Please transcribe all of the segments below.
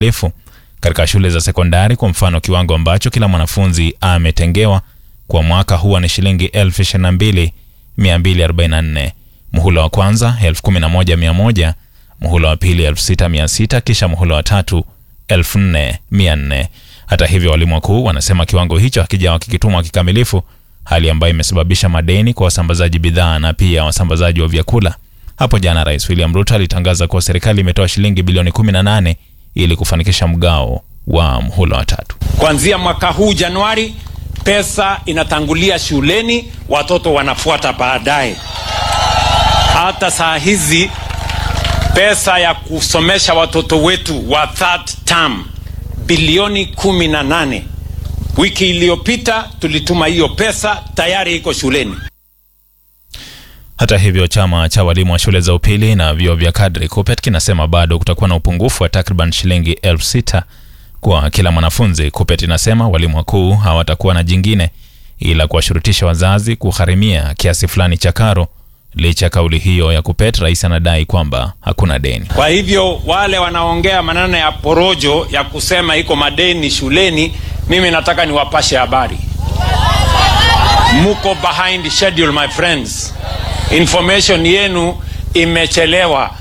refu katika shule za sekondari. Kwa mfano, kiwango ambacho kila mwanafunzi ametengewa kwa mwaka huwa ni shilingi 22244 muhula wa kwanza 11100 muhula wa pili 6600 kisha muhula wa tatu 4400 hata hivyo walimu wakuu wanasema kiwango hicho hakijawa kikitumwa kikamilifu hali ambayo imesababisha madeni kwa wasambazaji bidhaa na pia wasambazaji wa vyakula hapo jana rais william ruto alitangaza kuwa serikali imetoa shilingi bilioni 18 ili kufanikisha mgao wa mhula wa tatu Kuanzia mwaka huu Januari, pesa inatangulia shuleni, watoto wanafuata baadaye. Hata saa hizi pesa ya kusomesha watoto wetu wa third term bilioni kumi na nane. Wiki iliyopita tulituma hiyo pesa, tayari iko shuleni. Hata hivyo chama cha walimu wa shule za upili na vyuo vya kadri KUPPET kinasema bado kutakuwa na upungufu wa takriban shilingi elfu sita kwa kila mwanafunzi. KUPPET inasema walimu wakuu hawatakuwa na jingine ila kuwashurutisha wazazi kugharimia kiasi fulani cha karo. Licha ya kauli hiyo ya KUPPET, rais anadai kwamba hakuna deni. Kwa hivyo wale wanaongea maneno ya porojo ya kusema iko madeni shuleni, mimi nataka niwapashe habari, muko behind schedule my friends. Information yenu imechelewa.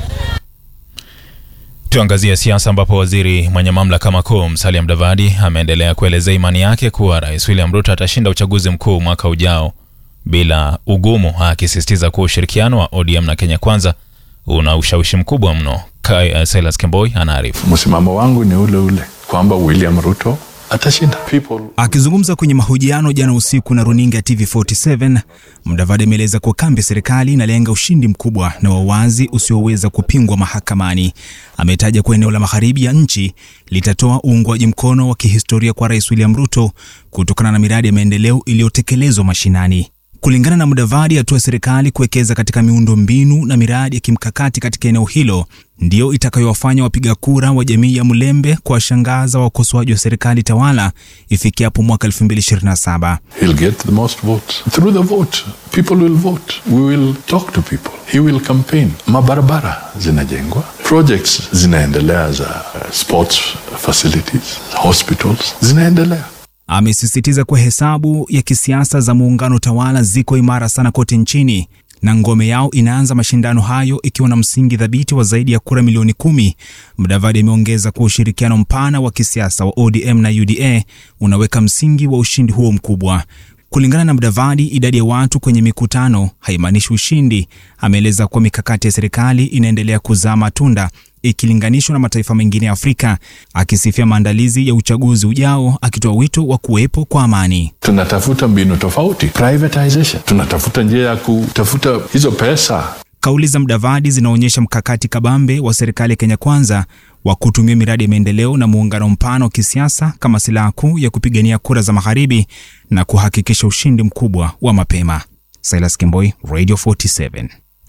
Tuangazie siasa ambapo waziri mwenye mamlaka makuu Musalia Mudavadi ameendelea kuelezea imani yake kuwa rais William Ruto atashinda uchaguzi mkuu mwaka ujao bila ugumu, akisisitiza kuwa ushirikiano wa ODM na Kenya Kwanza una ushawishi mkubwa mno. Kai, uh, Silas Kemboi anaarifu. Msimamo wangu ni ule ule kwamba William Ruto atashinda. People Akizungumza kwenye mahojiano jana usiku na runinga ya TV47, Mudavadi ameeleza kuwa kambi ya serikali inalenga ushindi mkubwa na wa wazi usioweza kupingwa mahakamani. Ametaja kuwa eneo la magharibi ya nchi litatoa uungwaji mkono wa kihistoria kwa Rais William Ruto kutokana na miradi ya maendeleo iliyotekelezwa mashinani. Kulingana na Mudavadi, hatua ya serikali kuwekeza katika miundo mbinu na miradi ya kimkakati katika eneo hilo ndiyo itakayowafanya wapiga kura wa jamii ya Mlembe kuwashangaza wakosoaji wa serikali tawala ifikiapo mwaka 2027. he'll get the most votes through the vote people will vote we will talk to people he will campaign mabarabara zinajengwa projects zinaendelea za uh, sports facilities hospitals zinaendelea Amesisitiza kuwa hesabu ya kisiasa za muungano tawala ziko imara sana kote nchini na ngome yao inaanza mashindano hayo ikiwa na msingi thabiti wa zaidi ya kura milioni kumi. Mudavadi ameongeza kuwa ushirikiano mpana wa kisiasa wa ODM na UDA unaweka msingi wa ushindi huo mkubwa. Kulingana na Mudavadi, idadi ya watu kwenye mikutano haimaanishi ushindi. Ameeleza kuwa mikakati ya serikali inaendelea kuzaa matunda ikilinganishwa na mataifa mengine ya Afrika, akisifia maandalizi ya uchaguzi ujao, akitoa wito wa kuwepo kwa amani. tunatafuta mbinu tofauti privatization tunatafuta njia ya kutafuta hizo pesa Kauli za Mudavadi zinaonyesha mkakati kabambe wa serikali ya Kenya Kwanza wa kutumia miradi ya maendeleo na muungano mpana wa kisiasa kama silaha kuu ya kupigania kura za magharibi na kuhakikisha ushindi mkubwa wa mapema. Silas Kimboi, Radio 47.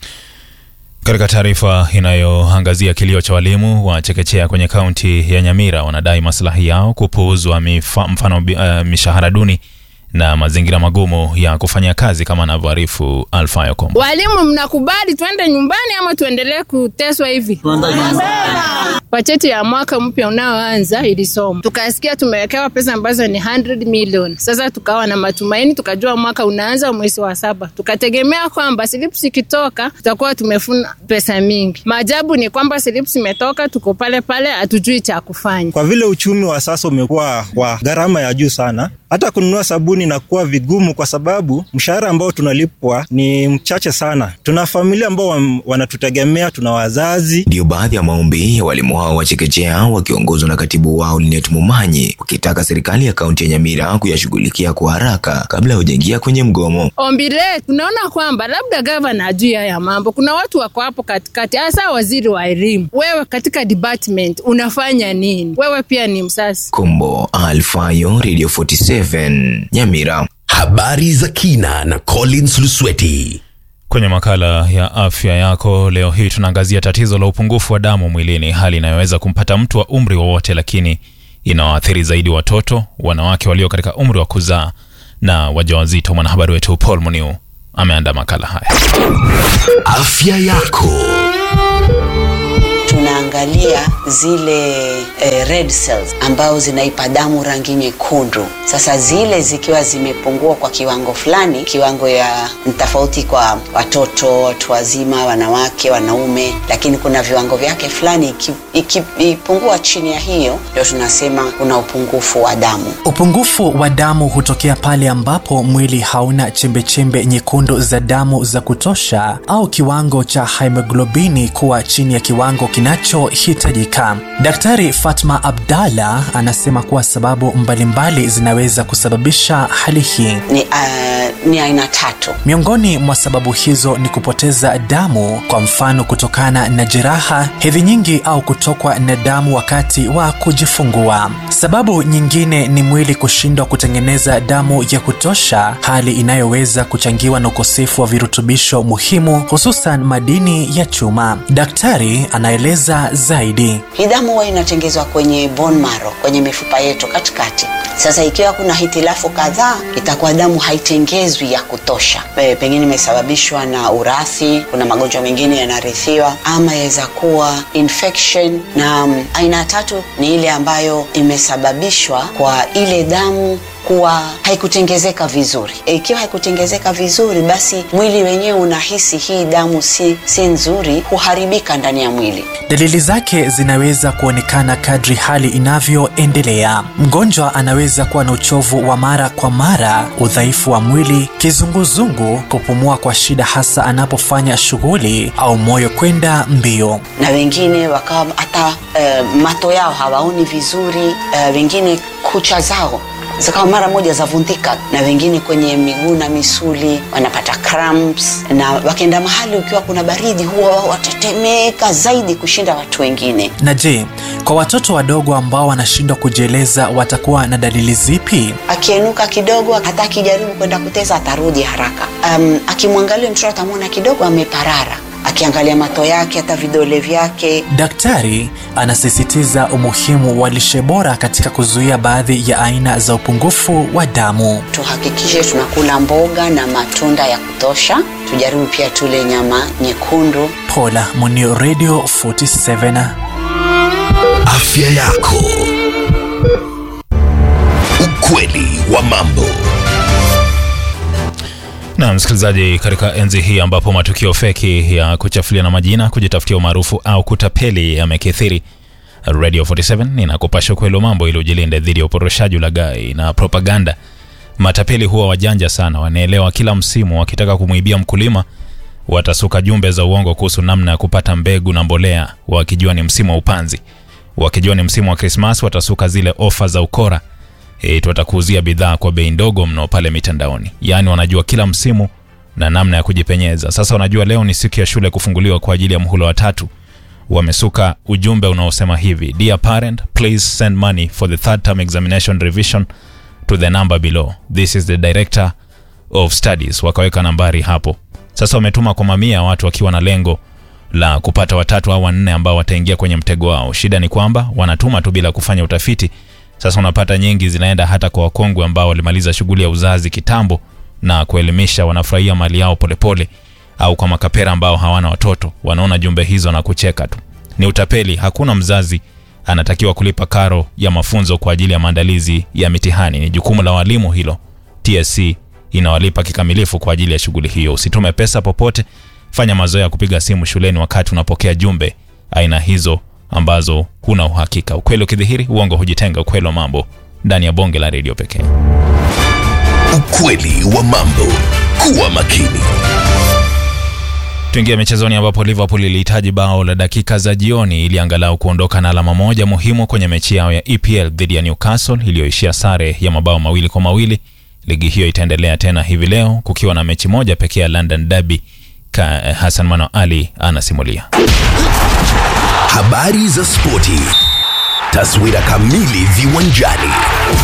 Katika taarifa inayoangazia kilio cha walimu wa chekechea kwenye kaunti ya Nyamira, wanadai maslahi yao kupuuzwa, mifa- mfano uh, mishahara duni na mazingira magumu ya kufanya kazi, kama anavyoarifu Alfayo Kombo. Walimu, mnakubali twende nyumbani ama tuendelee kuteswa hivi? Bajeti ya mwaka mpya unaoanza ilisoma, tukasikia tumewekewa pesa ambazo ni 100 million. Sasa tukawa na matumaini, tukajua mwaka unaanza mwezi wa saba, tukategemea kwamba slips ikitoka tutakuwa tumefuna pesa mingi. Maajabu ni kwamba slips imetoka, tuko pale pale, hatujui cha kufanya. Kwa vile uchumi wa sasa umekuwa wa gharama ya juu sana, hata kununua sabuni inakuwa vigumu, kwa sababu mshahara ambao tunalipwa ni mchache sana. Tuna familia ambao wam- wanatutegemea, tuna wazazi. Ndiyo baadhi ya maombi ya walimu hao wa chekechea wakiongozwa na katibu wao Linet Mumanyi, wakitaka serikali ya kaunti ya Nyamira kuyashughulikia kwa haraka kabla ya kujaingia kwenye mgomo. Ombi letu tunaona kwamba labda gavana ajui haya mambo. Kuna watu wako hapo katikati, hasa waziri wa elimu. Wewe katika department unafanya nini? Wewe pia ni msasi. Kombo Alfayo, Radio 47 Nyamira. Habari za kina na Collins Lusweti. Kwenye makala ya afya yako leo hii tunaangazia tatizo la upungufu wa damu mwilini, hali inayoweza kumpata mtu wa umri wowote, lakini inawaathiri zaidi watoto, wanawake walio katika umri wa kuzaa na wajawazito. Mwanahabari wetu Paul Muniu ameandaa makala haya. Afya yako. Tunaangalia tunaangalia zile eh, red cells ambao zinaipa damu rangi nyekundu. Sasa zile zikiwa zimepungua kwa kiwango fulani, kiwango ya ni tofauti kwa watoto, watu wazima, wanawake, wanaume, lakini kuna viwango vyake fulani. iki- Ikipungua chini ya hiyo, ndio tunasema kuna upungufu wa damu. Upungufu wa damu hutokea pale ambapo mwili hauna chembechembe nyekundu za damu za kutosha au kiwango cha hemoglobini kuwa chini ya kiwango kinachohitajika. Daktari Fatma Abdalla anasema kuwa sababu mbalimbali zinaweza kusababisha hali hii. Ni, uh, ni aina tatu. Miongoni mwa sababu hizo ni kupoteza damu, kwa mfano kutokana na jeraha, hedhi nyingi au kutokwa na damu wakati wa kujifungua. Sababu nyingine ni mwili kushindwa kutengeneza damu ya kutosha, hali inayoweza kuchangiwa na ukosefu wa virutubisho muhimu, hususan madini ya chuma. Daktari anaeleza zaidi. Hii damu huwa inatengezwa kwenye bone marrow, kwenye mifupa yetu katikati. Sasa ikiwa kuna hitilafu kadhaa, itakuwa damu haitengezwi ya kutosha. E, pengine imesababishwa na urathi, kuna magonjwa mengine yanarithiwa, ama yaweza kuwa infection. Na mm, aina ya tatu ni ile ambayo imesababishwa kwa ile damu kuwa haikutengezeka vizuri. E, Ikiwa haikutengezeka vizuri, basi mwili wenyewe unahisi hii damu si, si nzuri, huharibika ndani ya mwili. Dalili zake zinaweza kuonekana kadri hali inavyoendelea. Mgonjwa anaweza kuwa na uchovu wa mara kwa mara, udhaifu wa mwili, kizunguzungu, kupumua kwa shida hasa anapofanya shughuli au moyo kwenda mbio. na wengine wakawa hata eh, mato yao hawaoni vizuri eh, wengine kucha zao zikawa mara moja zavundika, na wengine kwenye miguu na misuli wanapata cramps, na wakienda mahali ukiwa kuna baridi huwa wao watatemeka zaidi kushinda watu wengine. Na je, kwa watoto wadogo ambao wanashindwa kujieleza watakuwa na dalili zipi? Akienuka kidogo, hata akijaribu kwenda kuteza atarudi haraka. Um, akimwangalia mtoto atamwona kidogo ameparara, akiangalia mato yake, hata vidole vyake Daktari anasisitiza umuhimu wa lishe bora katika kuzuia baadhi ya aina za upungufu wa damu. tuhakikishe tunakula mboga na matunda ya kutosha. Tujaribu pia tule nyama nyekundu. Paula Munio, Radio 47. Afya yako. Ukweli wa mambo. Na msikilizaji, katika enzi hii ambapo matukio feki ya kuchafulia na majina, kujitafutia umaarufu au kutapeli yamekithiri, Radio 47 inakupasha ukweli wa mambo ili ujilinde dhidi ya uporoshaji, ulaghai na propaganda. Matapeli huwa wajanja sana, wanaelewa kila msimu. Wakitaka kumwibia mkulima, watasuka jumbe za uongo kuhusu namna ya kupata mbegu na mbolea, wakijua ni msimu wa upanzi. Wakijua ni msimu wa Krismas, watasuka zile ofa za ukora eti watakuuzia bidhaa kwa bei ndogo mno pale mitandaoni. Yaani wanajua kila msimu na namna ya kujipenyeza. Sasa wanajua leo ni siku ya shule kufunguliwa kwa ajili ya mhula wa tatu. Wamesuka ujumbe unaosema hivi: Dear parent, please send money for the third term examination revision to the number below. This is the director of studies. Wakaweka nambari hapo. Sasa wametuma kwa mamia ya watu wakiwa na lengo la kupata watatu au wanne ambao wataingia kwenye mtego wao. Shida ni kwamba wanatuma tu bila kufanya utafiti. Sasa unapata nyingi zinaenda hata kwa wakongwe ambao walimaliza shughuli ya uzazi kitambo na kuelimisha, wanafurahia mali yao polepole, au kwa makapera ambao hawana watoto, wanaona jumbe hizo na kucheka tu. Ni utapeli. Hakuna mzazi anatakiwa kulipa karo ya mafunzo kwa ajili ya maandalizi ya mitihani. Ni jukumu la walimu hilo. TSC inawalipa kikamilifu kwa ajili ya shughuli hiyo. Usitume pesa popote, fanya mazoea ya kupiga simu shuleni wakati unapokea jumbe aina hizo ambazo huna uhakika. Ukweli ukidhihiri, uongo hujitenga. Ukweli wa mambo ndani ya bonge la redio pekee. Ukweli wa mambo. Kuwa makini. Tuingia michezoni ambapo Liverpool ilihitaji bao la dakika za jioni ili angalau kuondoka na alama moja muhimu kwenye mechi yao ya EPL dhidi ya Newcastle iliyoishia sare ya mabao mawili kwa mawili. Ligi hiyo itaendelea tena hivi leo kukiwa na mechi moja pekee ya London Derby. Ka Hassan Mano Ali anasimulia. Habari za spoti. Taswira kamili viwanjani.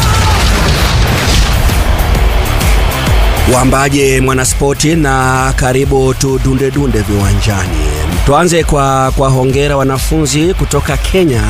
Wambaje mwanaspoti na karibu tudunde dunde viwanjani. Tuanze kwa kwa hongera wanafunzi kutoka Kenya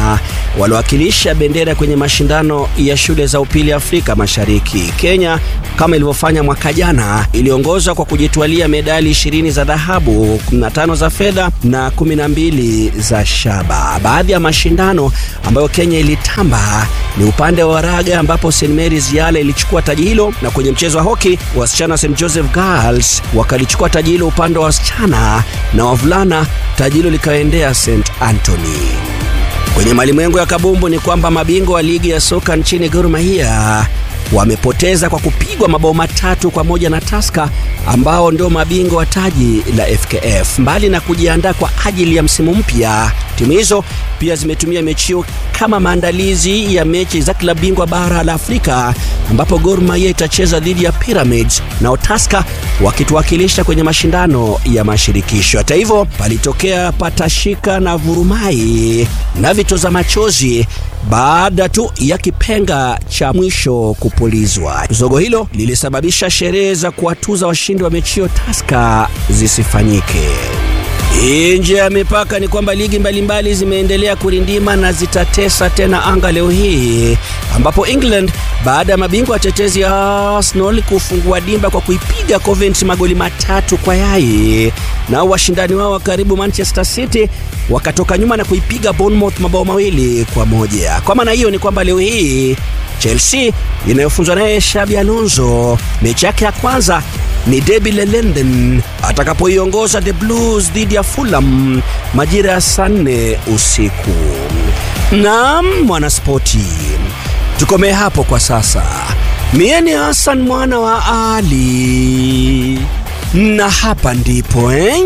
waliowakilisha bendera kwenye mashindano ya shule za upili Afrika Mashariki. Kenya kama ilivyofanya mwaka jana iliongoza kwa kujitwalia medali 20 za dhahabu, 15 za fedha na 12 za shaba. Baadhi ya mashindano ambayo Kenya ilitamba ni upande wa raga ambapo St Mary's Yale ilichukua taji hilo, na kwenye mchezo wa hoki wasichana St Joseph Girls wakalichukua taji hilo upande wa wasichana, na wavulana taji hilo likaendea St Anthony. Kwenye malimwengu ya kabumbu ni kwamba mabingwa wa ligi ya soka nchini Gor Mahia wamepoteza kwa kupigwa mabao matatu kwa moja na Tusker ambao ndio mabingwa wa taji la FKF. Mbali na kujiandaa kwa ajili ya msimu mpya, timu hizo pia zimetumia mechi hiyo kama maandalizi ya mechi za klabu bingwa bara la Afrika ambapo Gor Mahia itacheza dhidi ya Pyramids na Tusker wakituwakilisha kwenye mashindano ya mashirikisho. Hata hivyo, palitokea patashika na vurumai na vitoza machozi baada tu ya kipenga cha mwisho kupulizwa. Zogo hilo lilisababisha sherehe za kuwatuza washindi wa mechi hiyo Tusker zisifanyike. Nje ya mipaka ni kwamba ligi mbalimbali zimeendelea kurindima na zitatesa tena anga leo hii, ambapo England baada ya mabingwa watetezi ya Arsenal kufungua dimba kwa kuipiga Coventry magoli matatu kwa yai, nao washindani wao wa karibu Manchester City wakatoka nyuma na kuipiga Bournemouth mabao mawili kwa moja. Kwa maana hiyo ni kwamba leo hii Chelsea inayofunzwa naye Xabi Alonso mechi yake ya kwanza ni Derby la London atakapoiongoza the Blues dhidi ya Fulham majira ya saa nne usiku. Naam, mwanaspoti, tukomee hapo kwa sasa. Mie ni Hassan mwana wa Ali na hapa ndipo eh?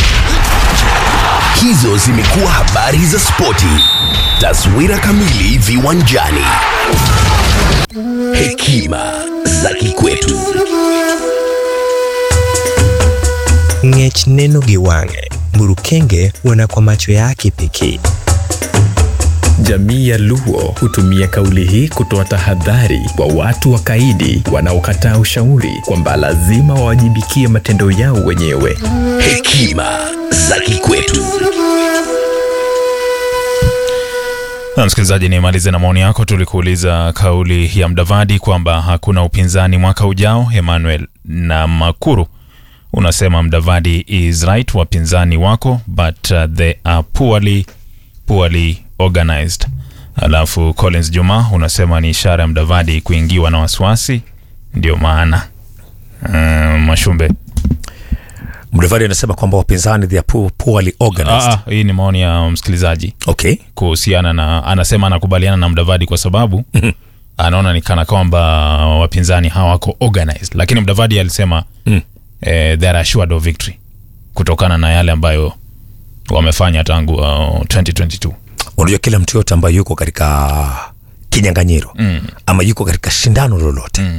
Hizo zimekuwa habari za spoti. Taswira kamili viwanjani. Hekima za kikwetu. Ng'ech neno gi wang'e, Mburukenge huona kwa macho yake pekee. Jamii ya Luo hutumia kauli hii kutoa tahadhari kwa watu wakaidi wanaokataa ushauri kwamba lazima wawajibikie matendo yao wenyewe. Hekima za kikwetu. Na msikilizaji, nimalize na maoni yako. Tulikuuliza kauli ya Mdavadi kwamba hakuna upinzani mwaka ujao. Emmanuel na Makuru unasema Mdavadi is right, wapinzani wako but uh, they are poorly, poorly organized. Alafu Collins Juma unasema ni ishara ya Mdavadi kuingiwa na wasiwasi, ndio maana um, Mashumbe Mdavadi anasema kwamba wapinzani they are poor, poorly organized. Ah, ah, hii ni maoni ya msikilizaji okay. kuhusiana na anasema anakubaliana na Mdavadi kwa sababu anaona ni kana kwamba wapinzani hawako organized, lakini Mdavadi alisema mm. eh, they are assured of victory kutokana na yale ambayo wamefanya tangu uh, 2022. Unajua, kila mtu yote ambaye yuko katika kinyang'anyiro Mm. ama yuko katika shindano lolote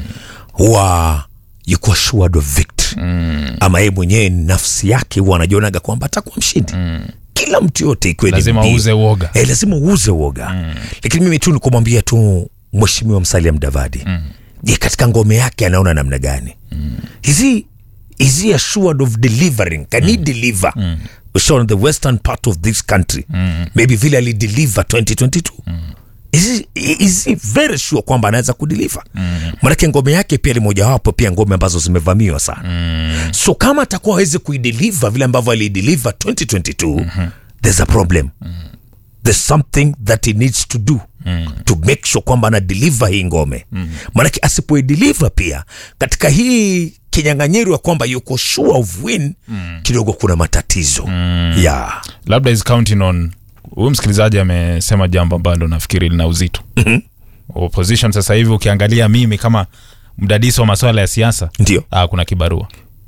huwa yuko assured of victory mm. ama yeye mwenyewe nafsi yake huwa anajionaga kwamba atakuwa mshindi mm. kila mtu yote ikiwe ni Lazima mbio. uuze uoga. eh, lazima uuze uoga mm. lakini mimi tu nikumwambia tu mheshimiwa Musalia Mudavadi mm. je katika ngome yake anaona namna gani mm. is he is he assured of delivering can he deliver mm. on the western part of this country Mm. maybe vile alideliver 2022 is he, is he very sure kwamba anaweza kudeliver Mm. manake ngome yake pia ni mojawapo pia ngome ambazo zimevamiwa sana mm. so kama atakuwa awezi kuideliver vile ambavyo alideliver 2022 mm-hmm. there's a problem mm. there's something that he needs to do mm. to make sure kwamba ana deliver hii ngome mm. manake asipoideliver pia katika hii kinyang'anyiro ya kwamba yuko sure of win mm. kidogo kuna matatizo mm. yeah. labda is counting on huyu msikilizaji amesema jambo ambalo nafikiri lina uzito mm-hmm. opposition sasa hivi ukiangalia mimi kama mdadisi wa masuala ya siasa ndio ah, kuna kibarua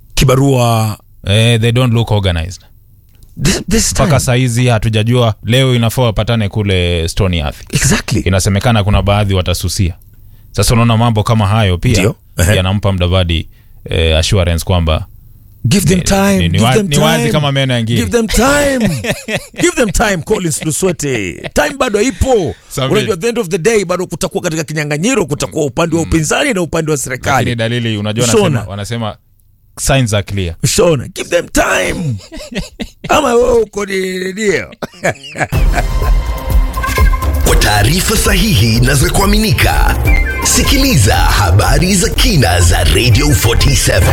kibarua eh, they don't look organized this, this mpaka sahizi hatujajua leo inafaa wapatane kule Stony Earth. Exactly. inasemekana kuna baadhi watasusia sasa unaona mambo kama hayo pia Ndio. Ehe. yanampa mdavadi eh, assurance kwamba give them Ni- time ni- ni give wa- them ni wazi time. kama meno ya ngiri. give them time give them time Collins Luswete time bado ipo Sabi. unajua at the end of the day bado kutakuwa katika kinyang'anyiro kutakuwa upande wa upinzani na upande wa lakini serikali dalili unajua Shona. wanasema, wanasema signs are clear Shona give them time ama wewe uko ni ndio Kwa taarifa sahihi na za kuaminika, sikiliza habari za kina za Radio 47.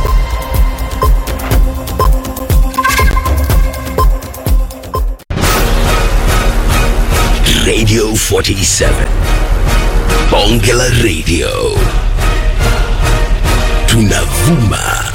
Radio 47. Bonge la Radio. Tunavuma